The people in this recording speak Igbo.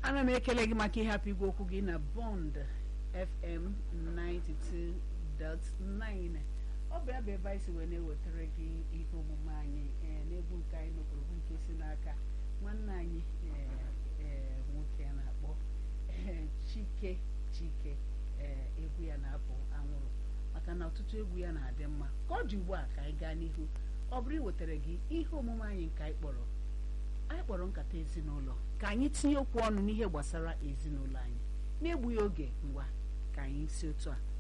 ana m ekele gị maka ịhapụ igwe okwu gị na bond fm 92.9 ọ bụ ya bụ ebe anyị si wee na-ewetara gị ihe omume anyị ee n'egwu nke anyị nụkwuru bụ nke si n'aka nwanne anyị ee ee nwoke a na-akpọ ee chike chike ee egwu ya na-apụ anwụrụ maka na ọtụtụ egwu ya na-adị mma ka ọ dị ugbu a ka anyị gaa n'ihu ọ bụrụ iwetara gị ihe omume anyị nke anyị kpọrọ anyị kpọrọ nkata ezinụlọ ka anyị tinye okwu ọnụ n'ihe gbasara ezinụlọ anyị na-egbughị oge ngwa ka anyị si otu a